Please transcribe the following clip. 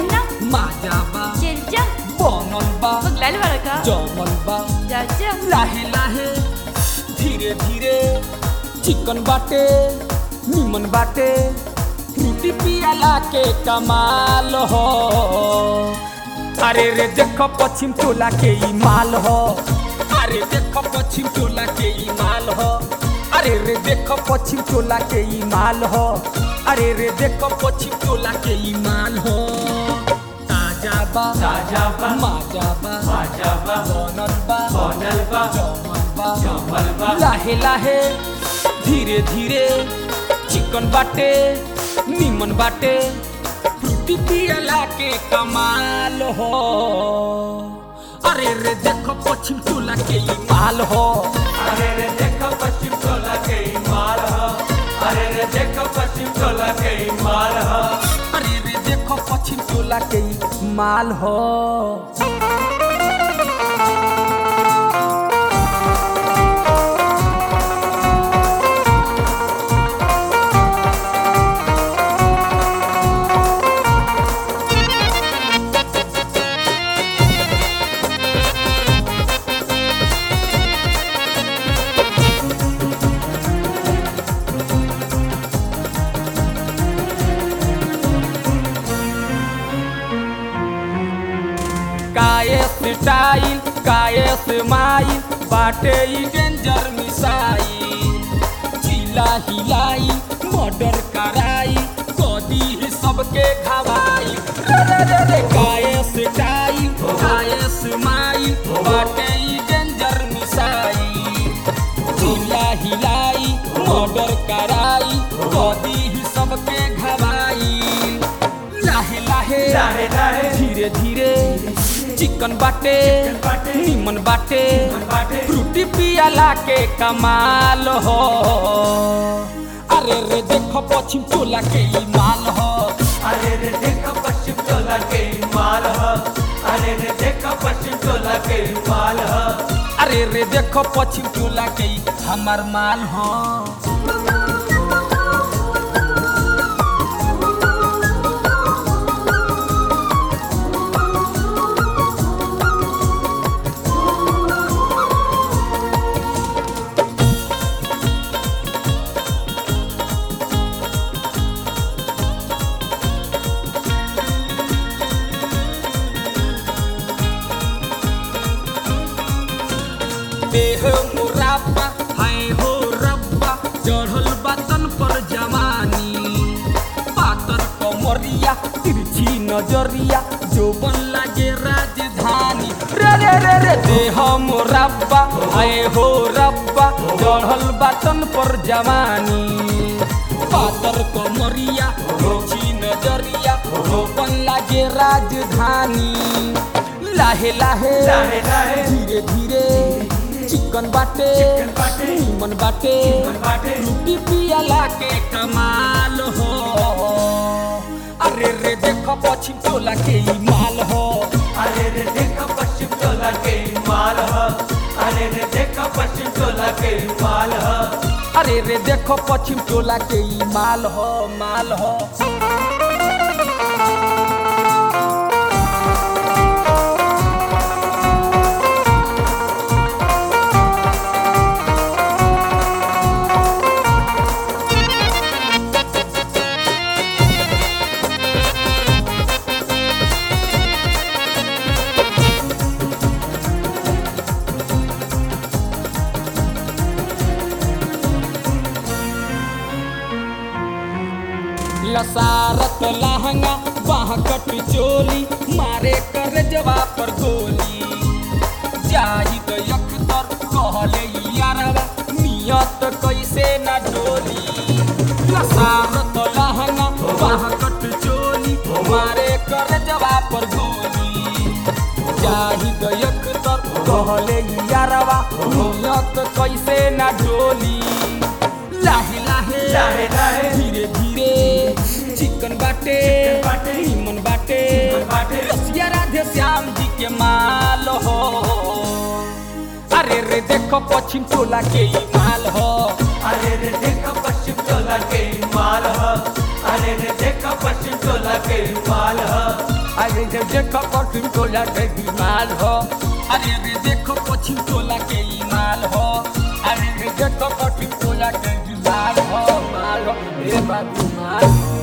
ना माजा बा चल जा बनल बा पगलाल वाला का जमल बा जा जा लाहे लाहे धीरे धीरे चिकन बाटे निमन बाटे रोटी पियाला के कमाल हो अरे रे देखो पश्चिम टोला के ई माल हो अरे देखो पश्चिम टोला के ई माल हो अरे रे देखो पश्चिम टोला के ई माल हो अरे रे देखो पश्चिम टोला के ई माल हो ताजा बा ताजा बा माजा बा माजा बा बनल बा बनल बा जमल बा जमल बा लाहे लाहे धीरे धीरे चिकन बाटे निमन बाटे फ्रूटी पियला के कमाल हो अरे रे देखो पश्चिम टोला के ई माल हो अरे रे देखो पश्चिम टोला के ई माल ह अरे रे देखो पश्चिम टोला के ई माल ह अरे रे देखो पश्चिम टोला के ई माल हो काये स्टाइल काये स्माइल बाटे ई डेंजर मिसाइल चिला हिलाई मर्डर कराई कदी ही सबके घवाई रे रे रे रे काये स्टाइल काये स्माइल बाटे ई डेंजर मिसाइल चिला हिलाई मर्डर कराई कदी ही सबके घवाई लाहे लाहे लाहे लाहे धीरे धीरे चिकन बाटे बाटे, निमन बाटे बाटे, फ्रूटी पियाला के कमाल हो अरे रे देखो पश्चिम टोला के ई माल हो अरे रे देखो पश्चिम टोला के ई माल ह अरे रे देखो पश्चिम टोला के ई माल ह अरे रे देखो पश्चिम टोला के ई हमार माल हो देह मुराबा है हो रब्बा चढ़ल बतन पर जवानी पातर कमरिया तिरछी नजरिया जोबन लागे राजधानी रे रे रे रे देह मुराबा है हो रब्बा चढ़ल बतन पर जवानी पातर कमरिया तिरछी नजरिया जोबन लागे राजधानी लाहे लाहे लाहे लाहे धीरे धीरे चिकन बाटे चिकन बाटे, निमन बाटे बाटे, रोटी पियाला के कमाल हो अरे रे देखो पश्चिम टोला के ई माल हो अरे रे देखो पश्चिम टोला के ई माल ह अरे रे देखो पश्चिम टोला के ई माल ह अरे रे देखो पश्चिम टोला के ई माल हो माल हो लसारत लहंगा बाह कट चोली मारे कर जवा पर गोली जाहिद अख्तर कहले यारवा नियत कैसे न डोली लसारत लहंगा बाह कट चोली मारे कर जवा पर गोली जाहिद अख्तर कहले यारवा नियत कैसे न डोली लाहे लाहे लाहे लाहे धीरे धीरे चिकन बाटे चिकन बाटे, निमन बाटे निमन बाटे, रसिया राधे श्याम जी के माल हो अरे रे देखो पश्चिम टोला के ई माल हो अरे रे देखो पश्चिम टोला के ई माल ह अरे रे देखो पश्चिम टोला के ई माल ह अरे रे देखो पश्चिम टोला के माल हो अरे रे देखो पश्चिम टोला के ई माल हो अरे रे देखो पश्चिम टोला के ई माल हो माल हो ए बाबू माल